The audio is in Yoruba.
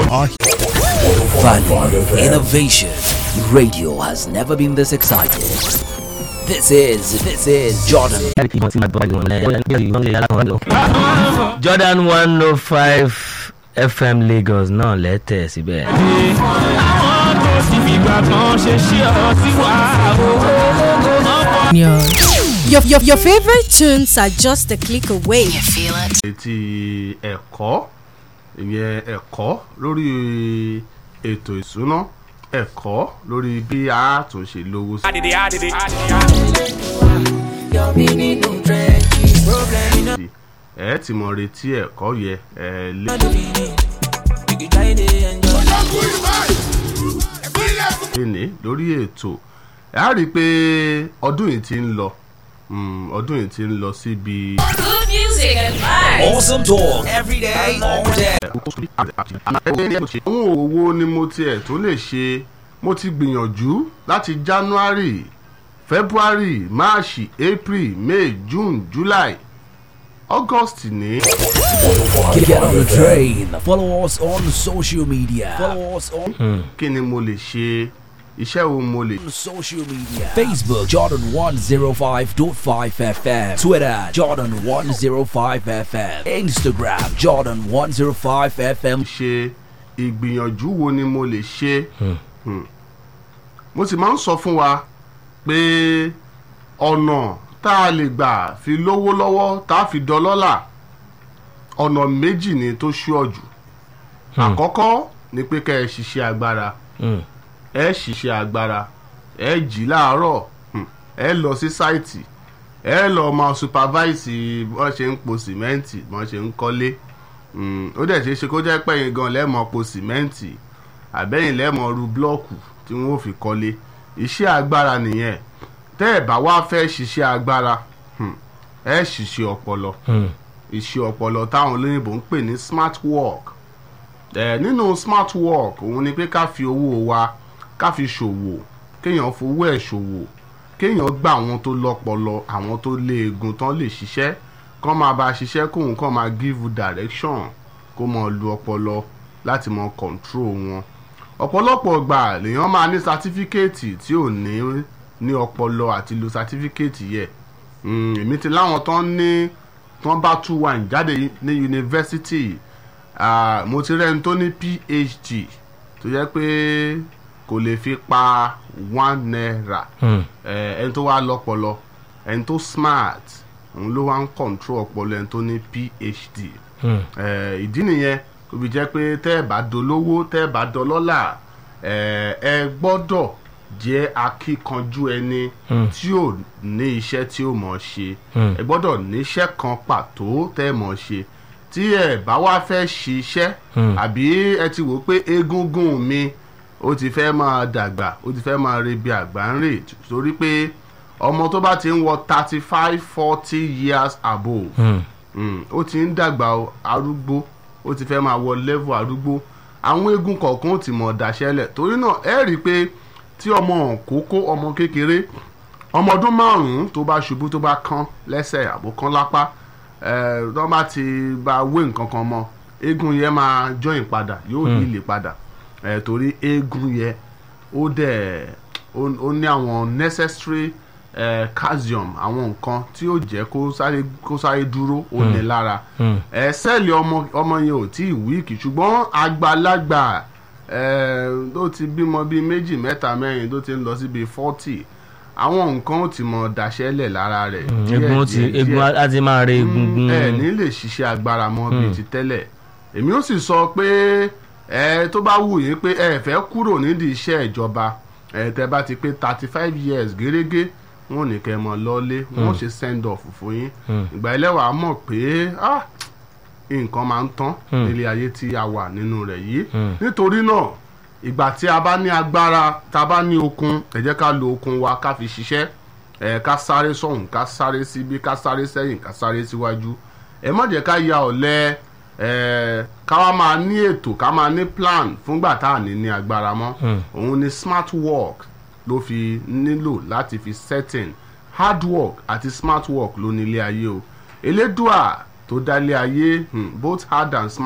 are Value, innovation. Radio has never been this excited. This is, this is Jordan. Jordan one oh five FM Lagos náà lẹ́tẹ̀ síbẹ̀. àwọn tó sì fìgbà kan ṣe ṣí ọ sí wa Your, your, your favorite tunes are just a click away. ti ẹ̀kọ́ ìyẹn ẹ̀kọ́ lórí ètò ìsúná ẹ̀kọ́ lórí bí a tún ṣe lówó sí. àdìdì àdìdì. ẹ ti mọ retí ẹ̀kọ́ yẹ ẹ lé. léni lórí ètò ẹ á rí i pé ọdún yìí ti ń lọ mm, ọdún yìí ti ń lọ síbi. Good music and vibes. Awesome talk every day, all day. àwọn òwò ni mo tiẹ̀ tó lè ṣe mo ti gbìyànjú láti january february march april may june july august ní. Get on the train. Follow us on social media. Follow us on kí ni mo lè ṣe iṣẹ́ wo mo lè. social media. Facebook Jordan 105.5 FM. Twitter Jordan 105 FM. Instagram Jordan 105 FM. ṣe ìgbìyànjú wo ni mo lè ṣe. Hmm. mo sì máa ń sọ fún wa pé ọ̀nà tá a lè gbà fi lówó lọ́wọ́ tá a fi dọlọ́là ọ̀nà méjì ni tó ṣúọ̀jù. àkọ́kọ́ ni pé kẹ́ ẹ ṣiṣẹ́ agbára ẹ ṣiṣẹ́ agbára ẹ jí láàárọ̀ hmm, ẹ lọ sí sáìtì ẹ lọ máa supervise bọ́n ṣe ń po sìmẹ́ǹtì bọ́n ṣe ń kọ́lé Mm, ó dẹ̀ ṣe é ṣe kó jẹ́ pẹ̀yìn gan lẹ́mọ̀ po sìmẹ́ǹtì àbẹ́yìn lẹ́mọ̀ ru blọ́ọ̀kù tí wọ́n ò fi kọ́lé iṣẹ́ agbára nìyẹn tẹ́ ẹ̀ bá wá fẹ́ ṣiṣẹ́ agbára hmm, ẹ ṣiṣẹ́ ọpọlọ iṣẹ́ ọpọlọ táwọn olóyìnbó ń pè ní smart work ẹ nínú smart work òun ni pé ká fi owó wa ká fi ṣòwò kéèyàn fowó ẹ̀ ṣòwò kéèyàn gba àwọn tó lọ́pọlọ àwọn tó léegun tán lè ṣiṣẹ́ kán máa bá a ṣiṣẹ́ kóun kàn máa give you direction kó mọ lu ọpọlọ láti mọ control wọn ọ̀pọ̀lọpọ̀ gbà lèèyàn máa ní sátífíkẹ́ẹ̀tì tí ò ní ní ọpọlọ àti lo sátífíkẹ́ẹ̀tì yẹ Mm, èmi ti láwọn tán ní tán bá two one jáde ní yunifásitì Ah, mo ti rẹ́ni tó ní phd tó jẹ́ pé kò lè fi pa one naira Eh, ẹni tó wá lọ́pọlọ ẹni tó smart òun ló wá ń control ọpọlọ ẹni tó ní phd Eh, ìdí nìyẹn kò fi jẹ́ pé tẹ́ ẹ bá dolówó tẹ́ ẹ bá dọlọ́là eh, ẹ gbọ́dọ̀ jẹ́ akíkanjú ẹni tí ò ní iṣẹ́ tí ó mọ̀ ṣe ẹ gbọ́dọ̀ níṣẹ́ kan pàtó tẹ́ ẹ mọ̀ ṣe tí ẹ bá wá fẹ́ ṣiṣẹ́ àbí ẹ ti wò ó pé egungun mi ó ti fẹ́ máa dàgbà ó ti fẹ́ máa re bí àgbà ń rè torí pé ọmọ tó bá ti ń wọ thirty five forty years above mm, ó ti ń dàgbà o, arúgbó ó ti fẹ́ máa wọ level arúgbó àwọn eegun kọ̀ọ̀kan ó ti mọ̀ dáṣẹ́lẹ̀ torí náà ẹ rí i pé tí ọmọ òkókó ọmọ kékeré ọmọ ọdún márùn-ún tó bá ṣubú tó bá kán lẹ́sẹ̀ àbò kán lápá ẹ̀ tó bá ti bá wé nǹkan kan mọ́ eegun yẹn máa join padà yóò yílè padà ẹ̀ torí eegun yẹn ó dẹ̀ ó ó ní àwọn necessary eh, calcium àwọn nǹkan tí ó jẹ́ kó sáré kó sáré dúró ó ní lára ẹ̀ sẹ́ẹ̀lì ọmọ ọmọ yẹn ò tí ì wíìkì ṣùgbọ́n àgbàlagbà ẹ̀ tó ti bímọ bíi méjì mẹ́ta mẹ́rin tó ti ń lọ síbi forty àwọn nǹkan ó ti mọ daṣẹ́lẹ̀ lára rẹ̀ egun ó ti díẹ̀, egun díẹ̀ á ti máa re egungun. ẹ ní lè ṣiṣẹ́ agbára mọ́ bíi ti tẹ́lẹ̀ èmi ó sì sọ pé ẹ tó bá wù yín pé ẹ fẹ́ kúrò nídìí iṣẹ́ ìjọba ẹ tẹ bá ti pé thirty five years gẹ́gẹ́ wọn ò ní kẹ́ ẹ mọ lọ́lé wọn ò ṣe send off fún yín ìgbà ẹlẹ́wàá mọ̀ pé ah, nǹkan máa ń tán nílé ayé tí a wà nínú rẹ̀ yìí nítorí náà ìgbà tí a bá ní agbára tá a bá ní okun ẹ jẹ́ ká lo okun wa ká fi ṣiṣẹ́ ẹ ká sáré sọ̀hún ká sáré síbí ká sáré sẹ́yìn ká sáré síwájú ẹ má jẹ́ ká ya ọ̀lẹ ẹ ká wá máa ní ètò ká máa ní plan fúngbà tá à ní ní agbára mọ́ òun ni smart work ló fi nílò láti fi setting hard work àti smart work ló ní ilé ayé o elédùà tó dá ilé ayé hmm, both hard and smart.